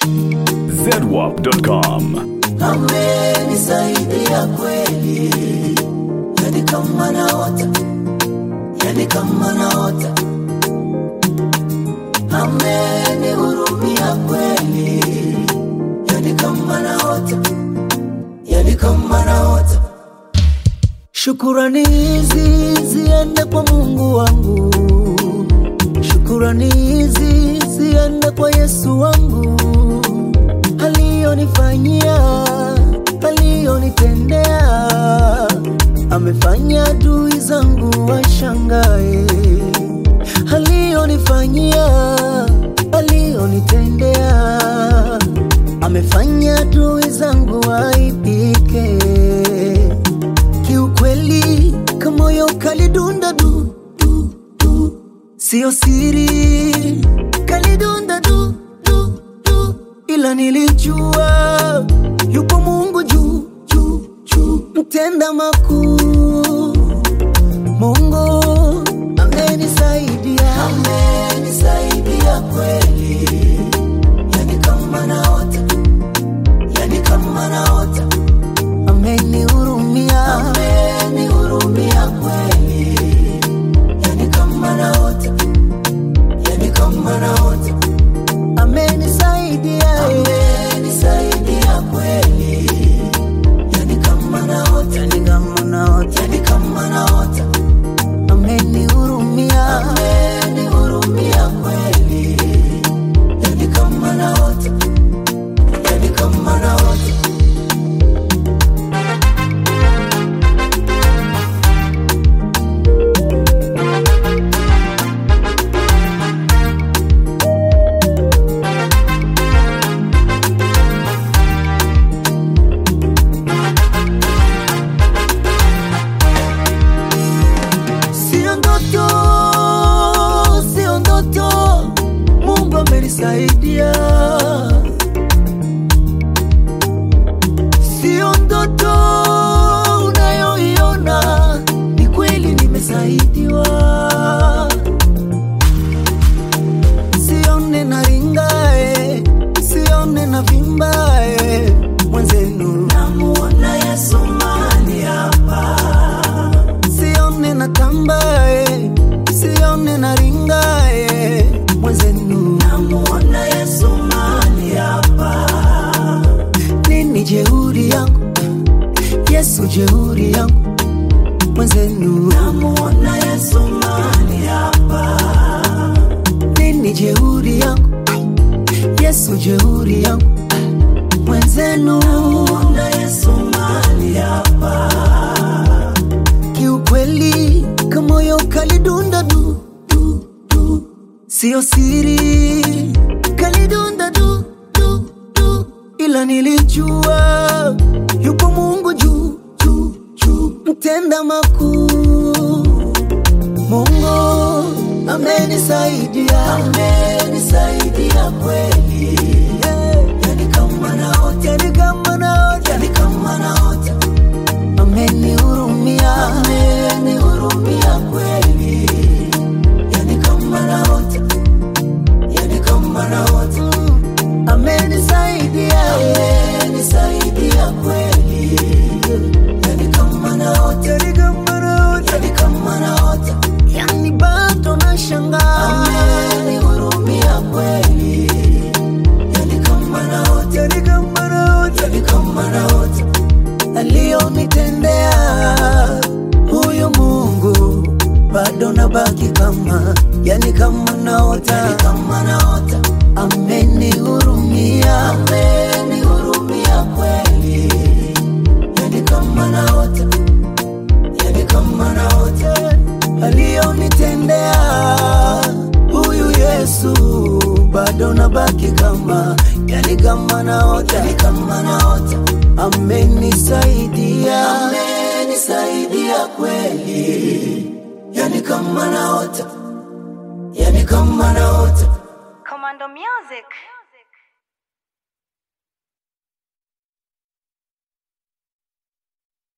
zedwap.com. amenisaidia kweli, yani kama naota, yani kama naota, amenihurumia kweli, yani kama naota, yani kama naota. Shukurani hizi ziende kwa Mungu wangu, shukurani hizi ziende kwa Yesu wangu aliyonifanyia, aliyonitendea, amefanya adui zangu washangae. Aliyonifanyia, aliyonitendea, amefanya adui zangu waipike. Kiukweli kamoyo kalidunda du, du, du. Sio siri kalidunda du, du, du. Ila nilijua yupo Mungu juu juu juu, mtenda makuu. Mungu amenisaidia, amenisaidia kweli, yani kama naota, yani kama naota amenihurumia, amenihurumia kweli, yani kama naota, yani kama naota, amenisaidia, amenisaidia kweli, yani kama naota, yani kama naota, yani kama naota, amenihurumia, amenihurumia kweli, yani kama naota, yani kama naota. Sio ndoto, sio ndoto, Mungu amenisaidia. Sio ndoto unayoiona, ni kweli nimesaidiwa. Sione na ringae, sione na vimbae, mwenzenu namuona Yesu mali hapa sione na tambae, sione na ringae, mwenzenu namuona Yesu mali hapa. Nini jeuri yangu, Yesu jeuri yangu, mwenzenu namuona Yesu mali hapa. Nini jeuri yangu, Yesu jeuri yangu, mwenzenu namuona Yesu mali hapa kiukweli kamoyo kalidunda du, du, du. Sio siri kalidunda du, du, du. Ila nilijua yupo Mungu juu juu juu, mtenda makuu. Mungu amenisaidia, amenisaidia kweli, yani kama naota, yani kama naota, yani kama naota amenihurumia, amenihurumia kweli, yani kama naota, yani kama naota, amenisaidia, amenisaidia kweli, yani kama naota, yani kama naota, yani kama naota, yani bado nashangaa, amenihurumia kweli, yani kama naota, yani kama naota, yani kama naota aliyonitendea huyu Mungu bado nabaki kama yani kama naota, yani kama naota. Amenihurumia, amenihurumia kweli, yani kama naota, yani kama naota. Aliyonitendea huyu Yesu bado nabaki kama yani kama naota, yani kama naota amenisaidia, amenisaidia kweli, yani kama naota, yani kama naota. Commando Music.